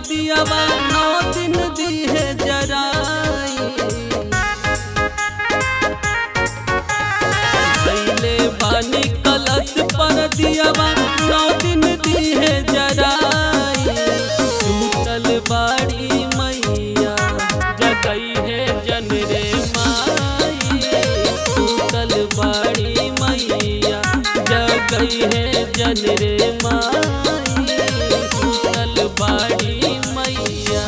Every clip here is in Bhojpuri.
दियावा नौ दिन दिहे जराई पहले बानी कलश पर दियावा नौ दिन दिहे जराई टूटल बाड़ी मैया जगई है जन रे माई टूटल बाड़ी मैया जगई है जन रे माई टूटल बाड़ी मैया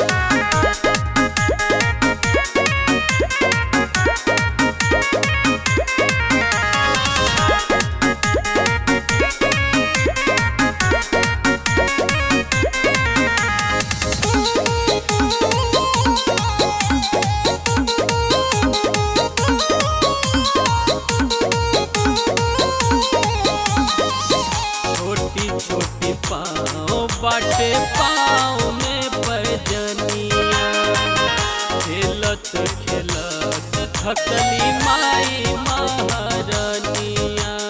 छोटी छोटी पाँव बाटे पाँव में पैजनिया खेलत खेलत थकली माई महारानिया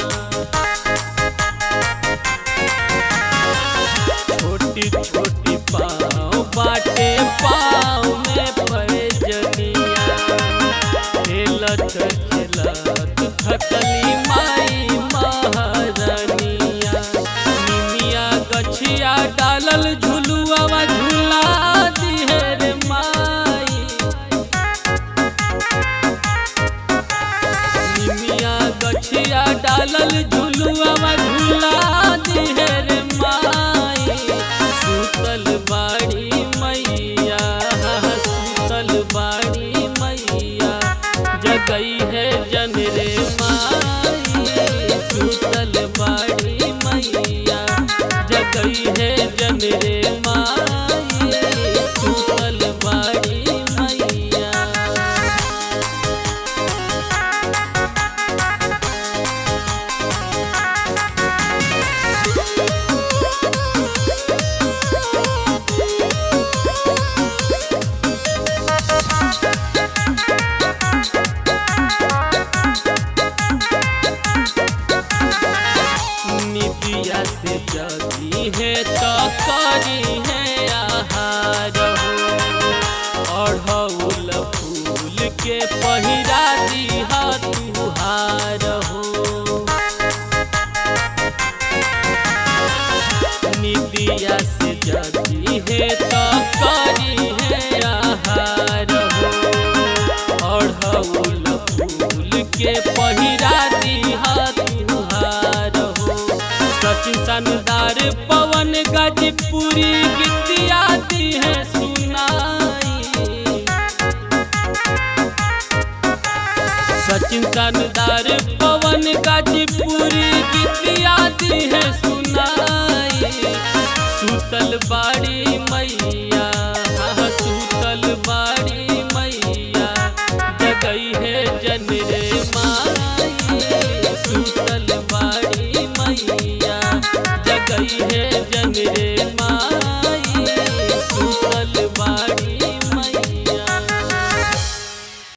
छोटी छोटी पाँव बाटे पाँव में पैजनिया खेलत खेलत थकली माई महारानिया निमिया गछिया डालल झुलुआ झूला दिहे रे माई निमिया गछिया डालल झुलुआ झूला दिहे रे माई सुतल बाड़ी मैया सुतल बाड़ी मैया जगई है जन रे माई सुतल बाड़ी मैया जगई है जन रे माई सुतल बाड़ी मैया निदिया से जगी है तो करी है आहार हो अढ़ौल फूल के पहिरा दिहा तुहार हो निदिया से जगी है तो करी है आहार हो अढ़ौल फूल के पहिरा दिहा तुहार हो सचिन शानदार पवन गाजीपुरी गीतिया दी है सुनाई सचिन शानदार पवन गाजीपुरी गीतिया दी है सुनाई